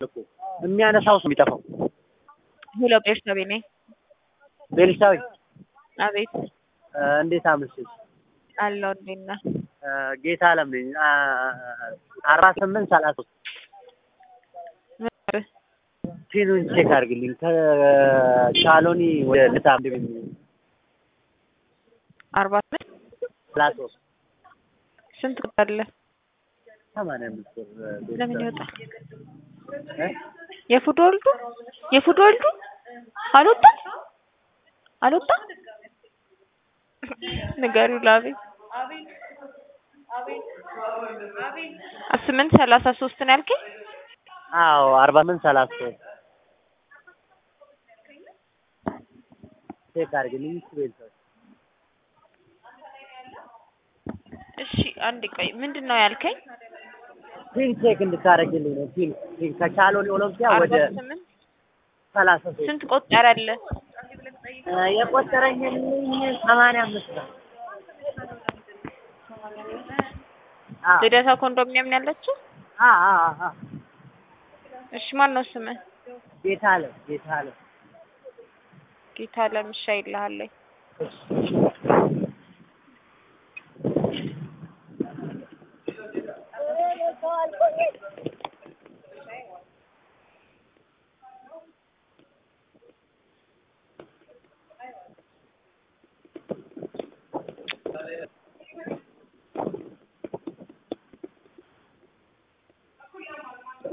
እኮ የሚያነሳው ሰው የሚጠፋው። ሄሎ ቤርሳቤ ነኝ። ቤልሳዊ አቤት እንዴት አመሸሽ? አለው እንዴት ነህ? ጌታ አለም ነኝ። አርባ ስምንት ሰላሳ ሶስት ምን ፊኑን ቼክ አድርግልኝ። ከቻሎኒ ወደ ልታ እንደምን አርባ ስምንት ሰላሳ ሶስት ስንት ቁጥር አለ? ሰማንያ አምስት ብር ለምን ይወጣል? እ? የፉድ ወልዱ የፉድ ወልዱ አልወጣም አልወጣም። ንገሪው ላቤት ስምንት ሰላሳ ሶስት ነው ያልከኝ? አዎ አርባ ስምንት ሰላሳ ሶስት ቼክ አድርግልኝ። እሺ ቤልሳዊ እሺ አንድ ቆይ ምንድን ነው ያልከኝ? ፊን ቼክ እንድታደርግልኝ ነው። ፊን ፊን ከቻሎኒ ኦሎምፒያ አርባ ወደ ስምንት ሰላሳ ሶስት ስንት ቆጠረልህ? የቆጠረኝልኝ ሰማንያ አምስት ነው። አዎ ልደታ ኮንዶሚኒየም ነው ያለችው? አዎ አዎ አዎ እሺ ማን ነው ስምህ? ጌታ አለ ጌታ አለ ጌታ ለምሻ ይልሃለኝ እሺ